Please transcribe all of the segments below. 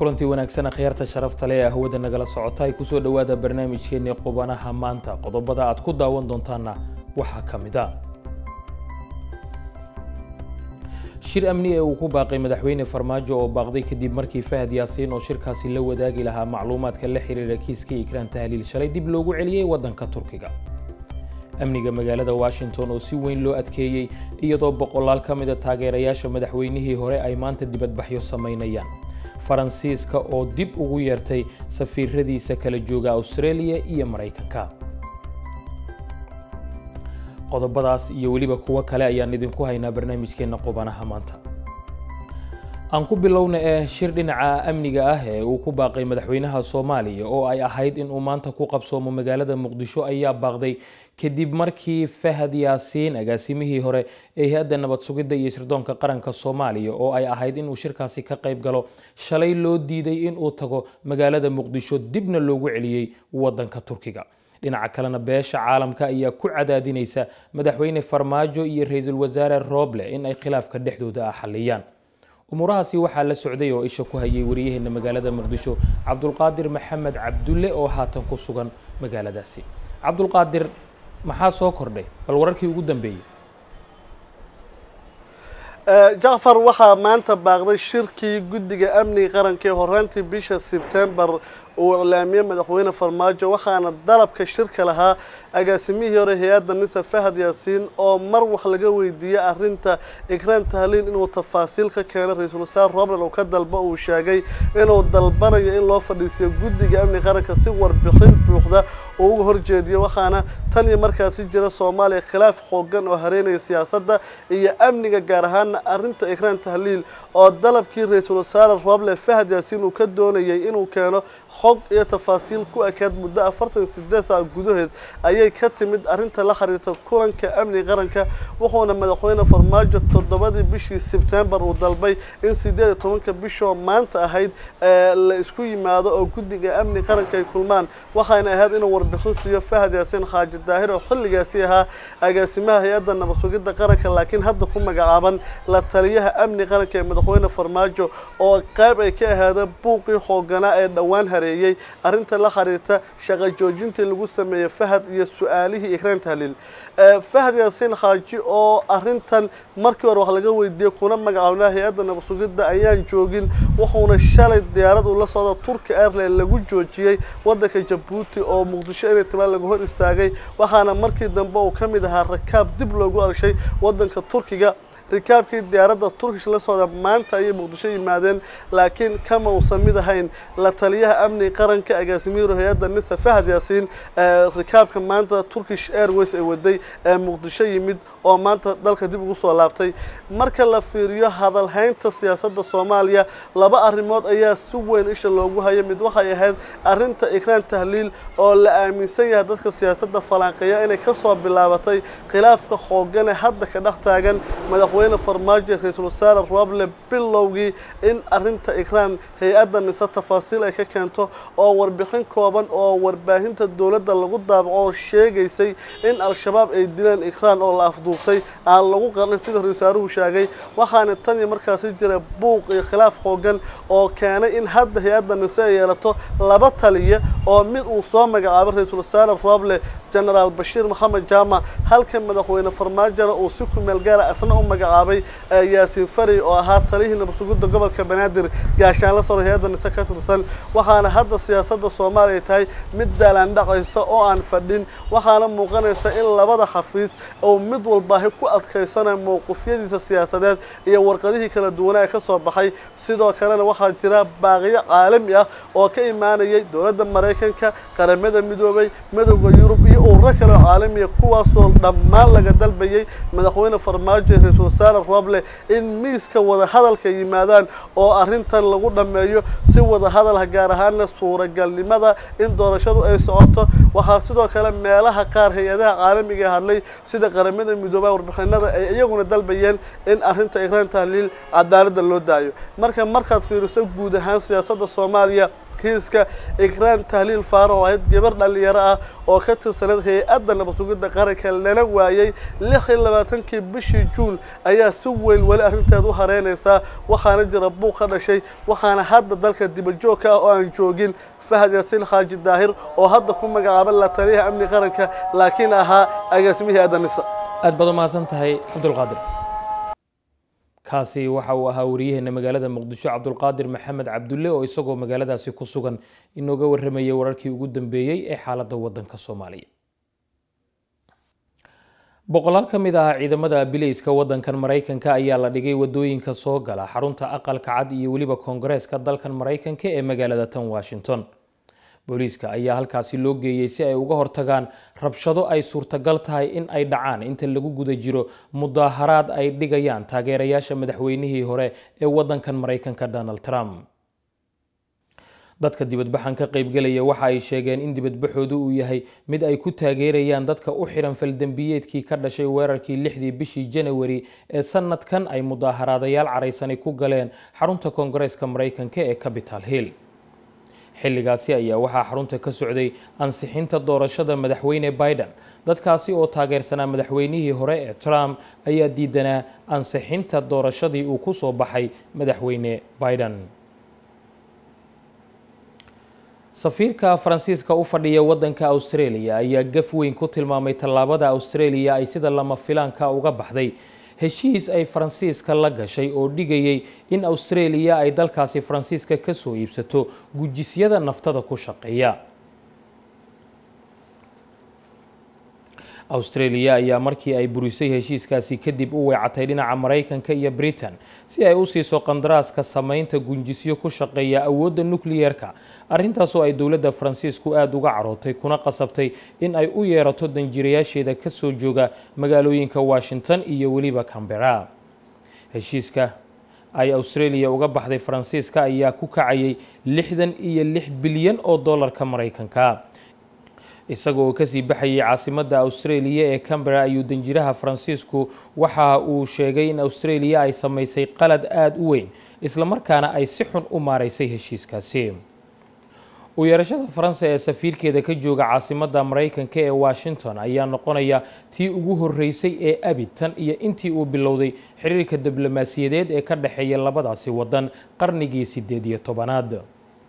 kulantii wanaagsan akhyaarta sharafta leh ee hawada nagala socota ay kusoo dhowaada barnaamijkeennii qubanaha maanta qodobada aad ku daawan doontaana waxaa ka mid a shir amni ee uu ku baaqay madaxweyne farmaajo oo baaqday kadib markii fahad yaasiin oo shirkaasi la wadaagi lahaa macluumaadka la xiriira kiiskii ikraan tahliil shalay dib loogu celiyey waddanka turkiga amniga magaalada washington oo si weyn loo adkeeyey iyadoo boqolaal ka mida taageerayaasha madaxweynihii hore ay maanta dibadbaxyo samaynayaan faransiiska oo dib ugu yeertay safiiradiisa kala jooga australia iyo maraykanka qodobadaas iyo weliba kuwo kale ayaan idinku haynaa barnaamijkeenna qubanaha maanta aan ku bilowna ee shir dhinaca amniga ah ee uu ku baaqay madaxweynaha soomaaliya oo ay ahayd in uu maanta ku qabsoomo magaalada muqdisho ayaa baaqday kadib markii fahad yaasiin agaasimihii hore ee hay-adda nabad sugidda iyo sirdoonka qaranka soomaaliya oo ay ahayd inuu shirkaasi ka qayb galo shalay loo diiday inuu tago magaalada muqdisho dibna loogu celiyey waddanka turkiga dhinaca kalena beesha caalamka ayaa ku cadaadinaysa madaxweyne farmaajo iyo ra-iisul wasaare rooble in ay khilaafka dhexdooda ah xalliyaan umuurahaasi waxaa la socday oo isha ku hayay wariyaheena magaalada muqdisho cabdulqaadir maxamed cabdulle oo haatan ku sugan magaaladaasi cabdulqaadir maxaa soo kordhay bal wararkii ugu dambeeyey jacfar waxaa maanta baaqday shirkii guddiga amniga qaranka ee horaantii bisha sebtembar uu iclaamiyey madaxweyne farmaajo waxaana dalabka shirka lahaa agaasimihii hore hay-adda nisa fahad yaasiin oo mar wax laga weydiiyey arrinta ikraan tahliin inuu tafaasiil ka keeno ra-iisul wasaare robland oo ka dalba uu sheegay inuu dalbanayo in loo fadhiisiyo guddiga amniga qaranka si warbixin buuxda uu uga horjeediyo waxaana tan iyo markaasi jira soomaaliya khilaaf xoogan oo hareynaya siyaasadda iyo amniga gaar ahaana arrinta ikraan tahliil oo dalabkii ra-iisul wasaare roble fahad yaasiin uu ka doonayay inuu keeno xog iyo tafaasiil ku ekaad muddo afartan sideed saac gudaheed ayay ka timid arrinta la xiriirta kulanka amniga qaranka wuxuuna madaxweyne farmaajo toddobadii bishii sebtembar uu dalbay in sideed iyo tobanka bishoo maanta ahayd la isku yimaado oo guddiga amniga qaranka ay kulmaan waxayna ahayd inuu warbixin siiyo fahad yaasiin xaaji daahir oo xilligaasi ahaa agaasimaha hay-adda nabad sugidda qaranka laakiin hadda ku magacaaban la taliyaha amniga qaranka ee madaxweyne farmaajo oo qayb ay ka ahaada buuqii xooganaa ee dhowaan hareeyey arrinta la xiriirta shaqo joojintii lagu sameeyey fahad iyo su-aalihii ikraan tahliil fahad yaasiin xaaji oo arrintan markii hore wax laga weydiiyey kuna magacaabnaa hay-adda nabad sugidda ayaan joogin wuxuuna shalay diyaarad uu la socda turki airline lagu joojiyey waddanka jabuuti oo muqdisho inay timaan laga hor istaagay waxaana markii dambe uu ka mid ahaa rakaab dib loogu alshay waddanka turkiga rikaabkii diyaaradda turkish la socda maanta ayay muqdisho yimaadeen laakiin kama uusan mid ahayn la taliyaha amniga qaranka agaasimiyiro hay-adda nisa fahad yaasiin rikaabka maanta turkish airways ay waday ee muqdisho yimid oo maanta dalka dib ugu soo laabtay marka la fiiriyo hadalhaynta siyaasadda soomaaliya laba arrimood ayaa si weyn isha loogu hayo mid waxay ahayd arrinta ikraan tahliil oo la aaminsan yahay dadka siyaasadda falanqeeya inay kasoo bilaabatay khilaafka xoogane hadda ka dhex taagan madaxweyne farmaajo ra-iisul wasaare roble bilowgii in arrinta ikraan hay-adda nise tafaasiil ay ka keento oo warbixin kooban oo warbaahinta dowladda lagu daabaco oo sheegaysay in al-shabaab ay dileen ikraan oo la afduubtay aan lagu qarnin sida ra-isul wasaaruhu sheegay waxaana tan iyo markaasi jira buuq iyo khilaaf xoogan oo keenay in hadda hay-adda nise ay yeelato laba taliya oo mid uu soo magacaabay ra-iisul wasaare roble genaraal bashiir maxamed jaamac halka madaxweyne farmaajona uu si ku meel gaara isna u magacaabay yaasiin fari oo ahaa taliyihii nabadsugidda gobolka banaadir gaashaanla saro hay-adda nise ka tirsan waxaana hadda siyaasadda soomaaliya tahay mid daalaandhacaysa oo aan fadhin waxaana muuqanaysa in labada xafiis uu mid walbaahi ku adkaysanayo mowqifyadiisa siyaasadeed iyo warqadihii kala duwanaa ee ka soo baxay sidoo kalena waxaa jira baaqiyo caalami ah oo ka imaanayay dowladda maraykanka qaramada midoobay midowda yurub iyo ururo kale oo caalamiya kuwaasoo dhammaan laga dalbayay madaxweyne farmaajo iyo ra-iisul wasaare roble in miiska wadahadalka yimaadaan oo arrintan lagu dhammeeyo si wadahadalha gaar ahaana suuragalnimada in doorashadu ay socoto waxaa sidoo kale meelaha qaar hay-adaha caalamiga hadlay sida qaramada midoobaa warbixinada ay iyaguna dalbayeen in arrinta ikraan tahliil cadaaladda loo daayo marka markaad fiiriso guud ahaan siyaasadda soomaaliya kiiska ikraan tahliil faaro oo ahayd gabar dhalinyaro ah oo ka tirsaneed hay-adda nabadsugidda qaranka lana waayey lix iyo labaatankii bishii juun ayaa si weyn weli arrinteed u hareynaysaa waxaana jira buuq ka dhashay waxaana hadda dalka dibajoogka ah oo aan joogin fahad yaasiin xaaji daahir oo hadda ku magacaaban la taliyaha amni qaranka laakiin ahaa agaasimihii adanisa aad baad u mahadsan tahay cabdulqaadir kaasi waxa uu ahaa wariyaheena magaalada muqdisho cabdulqaadir maxamed cabdulle oo isagoo magaaladaasi ku sugan inooga warramayay wararkii ugu dambeeyey ee xaaladda waddanka soomaaliya boqolaal ka mid ah ciidamada bilayska waddankan maraykanka ayaa la dhigay wadooyinka soo gala xarunta aqalka cad iyo weliba koongareeska dalkan maraykanka ee magaalada tan washington booliiska ayaa halkaasi loo geeyey si ay uga hortagaan rabshado ay suurtagal tahay in ay dhacaan inta lagu guda jiro mudaaharaad ay dhigayaan taageerayaasha madaxweynihii hore ee waddankan maraykanka donald trump dadka dibadbaxan ka qaybgelaya waxa ay sheegeen in dibadbaxoodu uu yahay mid ay ku taageerayaan dadka u xiran faldembiyeedkii ka dhashay weerarkii lixdii bishii janawari ee sanadkan ay mudaaharaadayaal caraysani ku galeen xarunta koongareeska maraykanka ee capital hill xilligaasi ayaa waxaa xarunta ka socday ansixinta doorashada madaxweyne biden dadkaasi oo taageersanaa madaxweynihii hore ee trump ayaa diidanaa ansixinta doorashadii uu ku soo baxay madaxweyne biden safiirka faransiiska u fadhiya waddanka australia ayaa gaf weyn ku tilmaamay tallaabada australia ay sida lama filaanka uga baxday heshiis ay faransiiska la gashay oo dhigayay in australia ay dalkaasi faransiiska ka soo iibsato gujisyada naftada ku shaqeeya australia ayaa markii ay burisay heshiiskaasi kadib u weecatay dhinaca maraykanka iyo britain si ay u siiso qandaraaska samaynta gunjisyo ku shaqeeya awoodda nukliyeerka arrintaasoo ay dowladda faransiisku aada uga carootay kuna qasabtay in ay u yeerato danjirayaasheeda ka soo jooga magaalooyinka washington iyo weliba cambera heshiiska ay australia uga baxday faransiiska ayaa ku kacayay lixdan iyo lix bilyan oo dollarka maraykanka isaga oo kasii baxayay caasimadda australia ee cambera ayuu danjiraha faransiisku waxa uu sheegay in australia ay samaysay qalad aada u weyn islamarkaana ay si xun u maaraysay heshiiskaasi u yeerashada faransa ee safiirkeeda ka jooga caasimadda maraykanka ee washington ayaa noqonaya tii ugu horreysay ee abid tan iyo intii uu bilowday xiriirka diblomaasiyadeed ee ka dhexeeya labadaasi waddan qarnigii sideed iyo tobanaad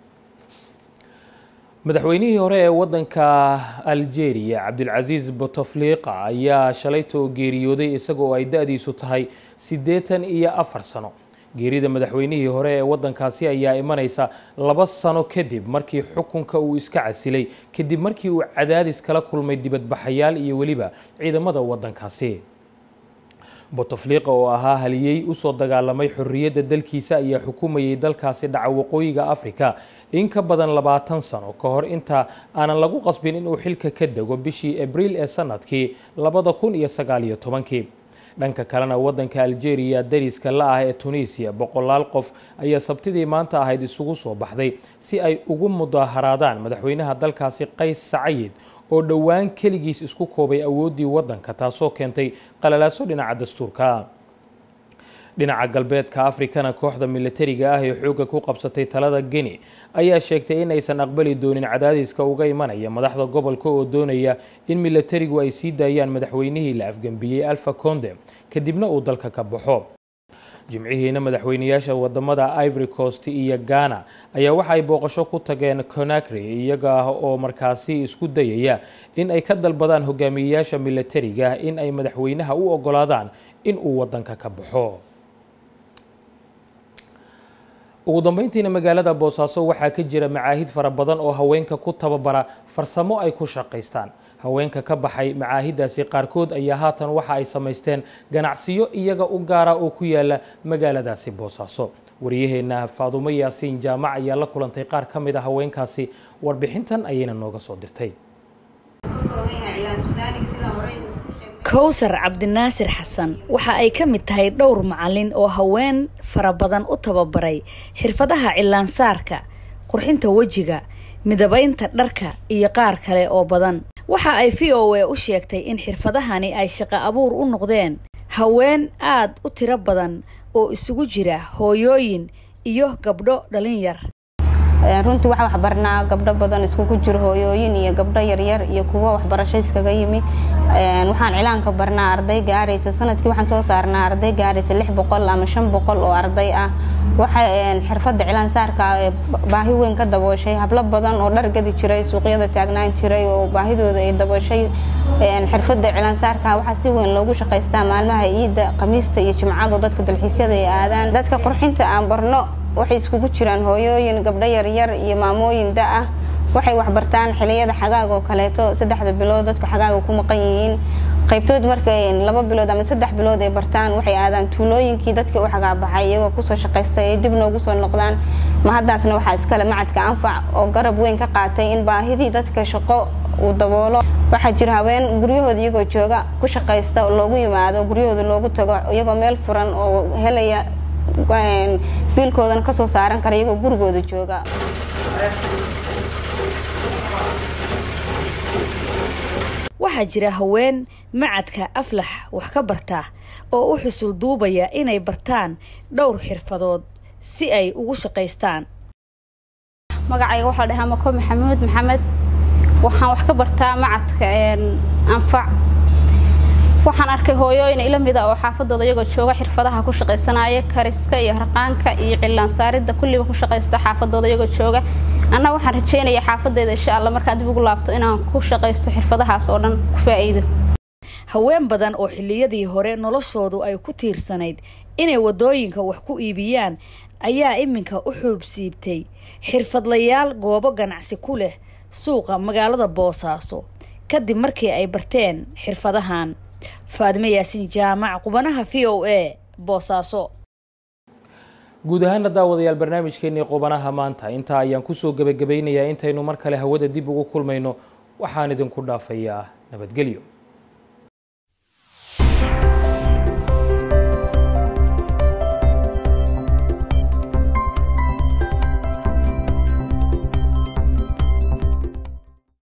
madaxweynihii hore ee waddanka algeria cabdilcasiis bouteflika ayaa shalaytoo geeriyooday isagoo ay da-diisu tahay siddeetan iyo afar sano geerida madaxweynihii hore ee waddankaasi ayaa imanaysa laba sano kadib markii xukunka uu iska casilay kadib markii uu cadaadis kala kulmay dibadbaxayaal iyo weliba ciidamada waddankaasi bouteflika oo ahaa haliyey usoo dagaalamay xorriyadda dalkiisa ayaa xukumayay dalkaasi dhaca waqooyiga africa in ka badan labaatan sano ka hor inta aanan lagu qasbin inuu xilka ka dego bishii abriil ee sanadkii labada kun iyo sagaal iyo tobankii dhanka kalena waddanka algeria dariska la ah ee tunisiya boqolaal qof ayaa sabtidii maanta ahayd isugu soo baxday si ay ugu mudaaharaadaan madaxweynaha dalkaasi qays sacayid oo dhowaan keligiis isku koobay awooddii waddanka taasoo keentay qalalaaso dhinaca dastuurka dhinaca galbeedka afrikana kooxda militariga ah ee xoogga ku qabsatay talada geni ayaa sheegtay in aysan aqbali doonin cadaadiska uga imanaya madaxda gobolka oo doonaya in militarigu ay sii daayaan madaxweynihii la afgembiyey alfa conde kadibna uu dalka ka baxo jimcihiina madaxweynayaasha wadamada ivory coast iyo ghana ayaa waxa ay booqasho ku tageen conakry iyaga ah oo markaasi isku dayaya in ay ka dalbadaan hogaamiyeyaasha militariga in ay madaxweynaha u ogolaadaan in uu wadanka ka baxo ugu dambeyntiina magaalada boosaaso waxaa ka jira macaahid fara badan oo haweenka ku tababara farsamo ay ku shaqaystaan haweenka ka baxay macaahidaasi qaarkood ayaa haatan waxa ay samaysteen ganacsiyo iyaga u gaara oo ku yaala magaaladaasi boosaaso wariyaheenna faadumo yaasiin jaamac ayaa la kulantay qaar ka mid a haweenkaasi warbixintan ayayna nooga soo dirtay kowsar cabdinaasir xasan waxa ay ka mid tahay dhowr macalin oo haween fara badan u tababaray xirfadaha cilaansaarka qurxinta wejiga midabaynta dharka iyo qaar kale oo badan waxa ay v o a u sheegtay in xirfadahani ay shaqo abuur u noqdeen haween aad u tiro badan oo isugu jira hooyooyin iyo gabdho dhalin yar runtii waxaa waxbarnaa gabdho badan iskugu jiro hooyooyin iyo gabdho yaryar iyo kuwo waxbarasho iskaga yimi waxaan cilaanka barnaa arday gaaraysa sanadkii waxaan soo saarnaa arday gaaraysa lix boqol ama shan boqol oo arday ah waxa xirfadda cilaan saarka baahi weyn ka dabooshay hablo badan oo dhar gadi jiray suuqyada taagnaan jiray oo baahidooda ay dabooshay xirfadda cilaan saarka waxaa si weyn loogu shaqaystaa maalmaha ciidda khamiista iyo jimcada dadka dalxiisyada ay aadaan dadka qurxinta aan barno waxay iskugu jiraan hooyooyin gabdho yaryar iyo maamooyin da ah waxay waxbartaan xiliyada xagaag oo kaleeto saddexda bilood dadku xagaaga ku maqan yihiin qaybtood markay laba bilood ama saddex bilood ay bartaan waxay aadaan tuulooyinkii dadkii u xagaabaxay iyagoo kusoo shaqaystay ay dib noogu soo noqdaan ma haddaasna waxaa iskale macadka anfac oo garab weyn ka qaatay in baahidii dadka shaqo uu daboolo waxaa jira haween guryahooda iyagoo jooga ku shaqaysta loogu yimaado guryahooda loogu tago iyagoo meel furan oo helaya biilkoodana kasoo saaran kara iyagoo gurigooda jooga waxaa jira haween macadka aflax wax ka barta oo u xusul duubaya inay bartaan dhowr xirfadood si ay ugu shaqaystaan magacayga waxaa la dhahaa mako maxamuud maxamed waxaan wax ka bartaa macadka anfac waxaan arkay hooyooyin ila mida oo xaafadooda iyagoo jooga xirfadaha ku shaqaysanaya kariska iyo harqaanka iyo cilaan saaridda kulliba ku shaqaysta xaafadooda iyagoo jooga anna waxaan rajeynaya xaafadeyda insha alla markaan dib ugu laabto inaan ku shaqaysto xirfadahaas oo dhan ku faa'iido haween badan oo xilliyadii hore noloshoodu ay ku tiirsanayd inay waddooyinka wax ku iibiyaan ayaa iminka u xuubsiibtay xirfadlayaal goobo ganacsi ku leh suuqa magaalada boosaaso kadib markii ay barteen xirfadahan faadime yaasiin jaamac qubanaha v o a boosaaso guud ahaana daawadayaal barnaamijkeenii qubanaha maanta intaa ayaan kusoo gebagabaynayaa intaynu mar kale hawada dib ugu kulmayno waxaan idinku dhaafayaa nabadgelyo